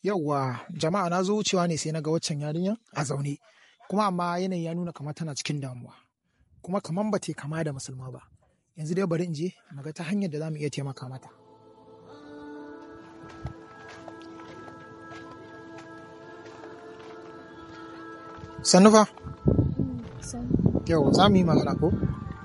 Yauwa jama'a na zo wucewa ne sai na ga waccan yarinyar a zaune kuma amma yanayi ya nuna kamar tana cikin damuwa kuma kamar ba ta kama da musulma ba yanzu dai bari in je mu ga ta hanyar da za mu iya taimaka mata. Sannu fa? Yau za mu yi magana ko?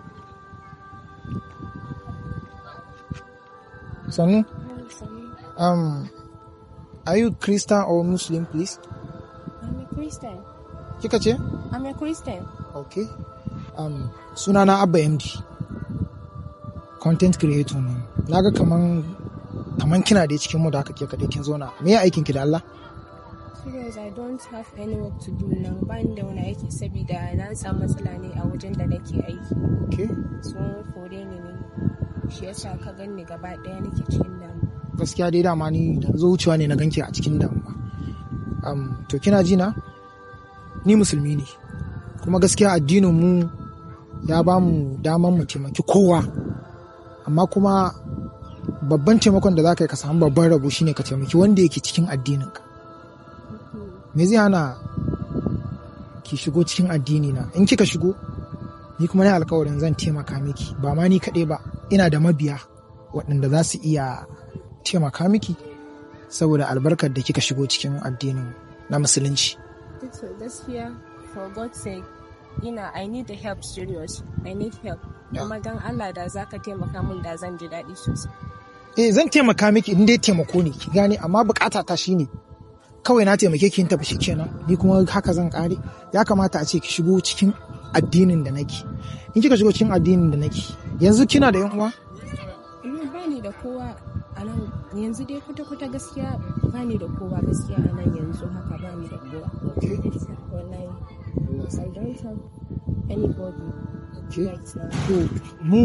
Sannu? Um, are you Christian or Muslim please? I'm a Christian. Kika ce? I'm a Christian. Okay. Um, sunana Abba MD. Content creator ne. Naga kaman kaman kina da cikin mu da aka ke kaɗai kin zauna. Me ya aikin ki da Allah? Serious, I don't have any work to do now. Ba ni da wani aiki saboda na samu matsala ne a wajen da nake aiki. Okay. Sun kore ni ne. Shi yasa ka ganni gaba ɗaya nake cikin damu. Gaskiya dai dama ni da na zo wucewa ne na ganki a cikin damuwa. Um, to kina ji na? Ni musulmi ne. Kuma gaskiya addinin mu ya ba mu daman mu taimaki kowa. Amma kuma babban taimakon da za ka yi ka samu babban rabo shine ka taimaki wanda yake cikin addininka. me zai hana ki shigo cikin addini na in kika shigo ni kuma na alkawarin zan taimaka miki ba ma ni kaɗai ba ina da mabiya waɗanda za su iya taimaka miki saboda albarkar da kika shigo cikin addinin na musulunci So gaskiya, for God's sake, ina I need the help serious. I need help. Yeah. Kuma dan Allah da za ka taimaka min da zan ji daɗi sosai. eh zan taimaka miki in dai taimako ne ki gane amma bukata ta shine kawai na taimake ki in tafi shikenan ni kuma haka zan kare ya kamata a ce ki shigo cikin addinin da nake in kika shigo cikin addinin da nake yanzu kina da yan uwa Ni ba ni da kowa a nan yanzu dai kwata-kwata gaskiya ba ni da kowa gaskiya a nan yanzu haka ba ni da kowa. Wallahi, I don't have anybody Okay. right now. to mu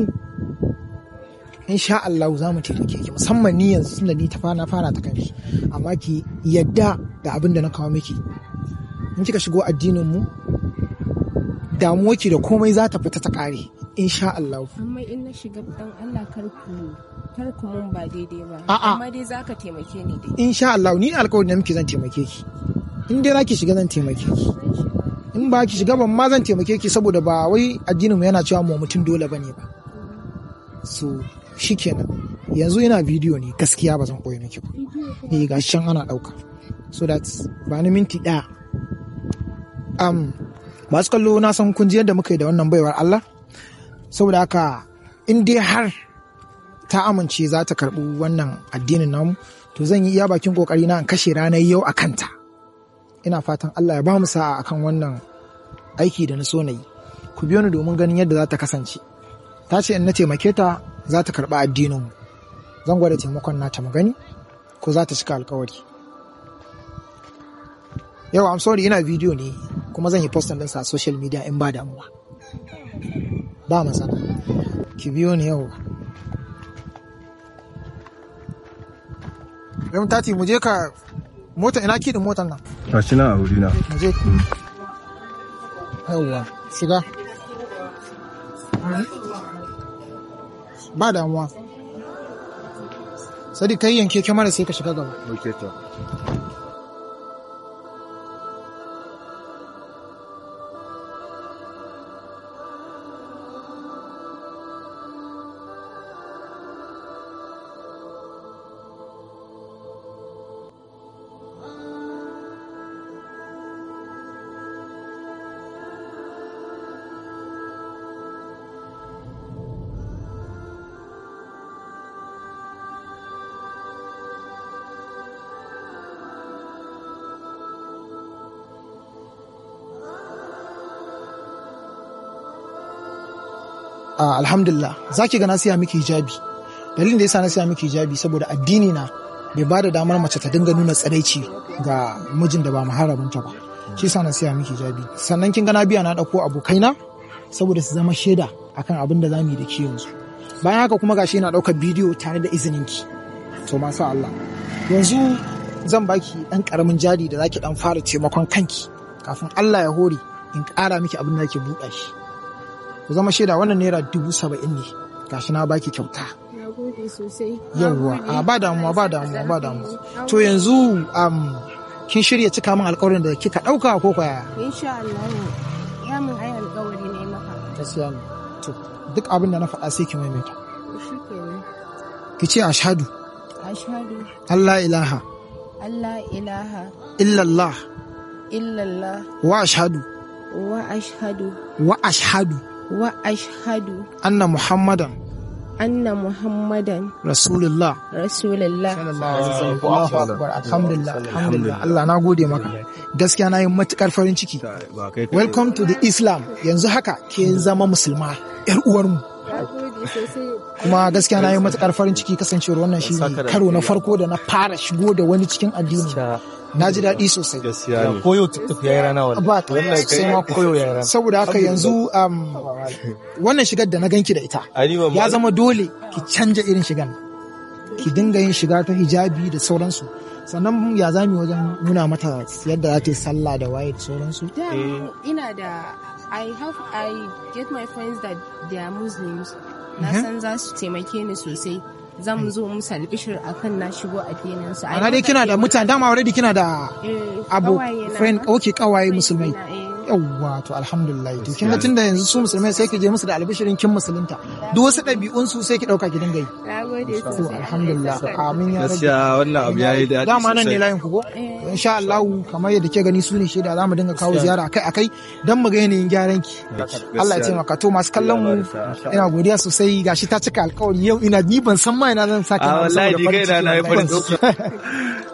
insha Allah za mu taimake ki musamman ni yanzu tunda ni ta fara fara ta kanki amma ki yadda da abin da na kawo miki in kika shigo addinin mu damuwa ki da komai za ta fita ta kare insha Allah Amma in na shiga dan Allah kar ku kar ku mun ba daidai ba. A'a. Amma dai za ka taimake ni dai. insha Allah ni alƙawarin da miki zan taimake ki in dai zaki shiga zan taimake ki Zan shiga. in ba ki shiga ban ma zan taimake ki saboda ba wai addinin mu yana cewa mu mutum dole bane ba so shikenan yanzu ina bidiyo ne gaskiya ba zan koyi miki ba eh ga can ana dauka so that ba ni minti daya um masu kallo na san kun ji yadda muka yi da wannan baiwar Allah saboda haka in dai har ta amince za ta karɓi wannan addinin namu to zan yi iya bakin kokari na in kashe ranar yau a kanta ina fatan Allah ya ba mu sa'a akan wannan aiki da na so na yi ku biyo ni domin ganin yadda za ta kasance ta ce in na taimake ta za ta karɓi addininmu zan gwada taimakon nata mu gani ko za ta cika alkawari yau am sorry ina bidiyo ne kuma zan yi postin ɗinsa a social media in ba damuwa ba matsala ki biyo ni yau Yau tati mu je ka mota ina kiɗin motar nan Gashi nan a wurina. mu je yauwa shiga ba damuwa sadi kai yanke kyamara sai ka shiga gaba Ok, to. Ah, alhamdulillah za ki ga na siya miki hijabi dalilin da yasa na siya miki hijabi saboda addini na bai ba da damar mace ta dinga nuna tsaraici ga mijin da ba muharraminta ba shi yasa na siya miki hijabi sannan kin ga na biya na dauko abokaina saboda su zama shaida akan abin da zamu yi da ki yanzu bayan haka kuma gashi yana daukar bidiyo tare da izinin ki to masha Allah yanzu zan baki dan karamin jari da zaki dan fara taimakon kanki kafin Allah ya hore in ƙara miki abin da zaki buɗa shi ku zama shaida wannan naira dubu saba'in ne gashi na baki kyauta Na gode sosai. yawwa Na gode. a ba damuwa ba damuwa ba damuwa Na to yanzu um, kin shirya cika min alkawarin da kika dauka ko kwaya Insha Allah ya mun ai alƙawari ne maka. gaskiya ne to duk abin da na faɗa sai ki maimaita Shi kenan. ki ce ashhadu Ashhadu Allah ilaha Allah ilaha illallah illallah wa ashhadu wa ashhadu wa ashhadu wa ashhadu anna muhammadan anna muhammadan rasulullah rasulullah Allahu akbar alhamdulillah alhamdulillah Allah na gode maka gaskiya na yi matukar farin ciki welcome to the islam yanzu haka ke zama musulma yar uwarmu Na gode sosai. kuma gaskiya na yi matukar farin ciki kasancewar wannan shi ne karo na farko da na fara shigo da wani cikin addini na ji daɗi sosai gaskiya ne koyo tiktok ya yi rana wani ba sai ma koyo ya yi rana saboda haka yanzu um, wannan shigar da na ganki da ita Ani ban ya zama dole ki canja irin shigan ki dinga yin shiga ta hijabi da sauransu sannan ya zami wajen nuna mata yadda za ta yi sallah da waye da sauransu Da ina da I have I get my friends that they are Muslims. Na san za su taimake ni sosai. Zan zo musu albishir akan na shigo addinin su. I ana know dai that kina da they- mutane dama already kina da Eh, abo ƙawaye na friend ma. okay kawaye musulmai na, eh. yawwa to alhamdulillah to kin ga tunda yanzu su musulmai sai ki je musu da albishirin kin musulunta duk wasu ɗabi'un su sai ki ɗauka ki dinga yi Na gode to sosai. alhamdulillah amin ya rabbi gaskiya wannan abu yayi daɗi dama nan ne sosai. layin ku ko To insha Allah kamar yadda ke gani su ne shaida za mu dinga kawo ziyara akai akai dan mu ga yanayin gyaran ki Allah ya taimaka to masu kallon mu ina godiya sosai gashi ta cika alkawari yau ina ni ban san ma ina zan sake a na wallahi saboda ni farin kai na ciki na yi farin wallahi. ciki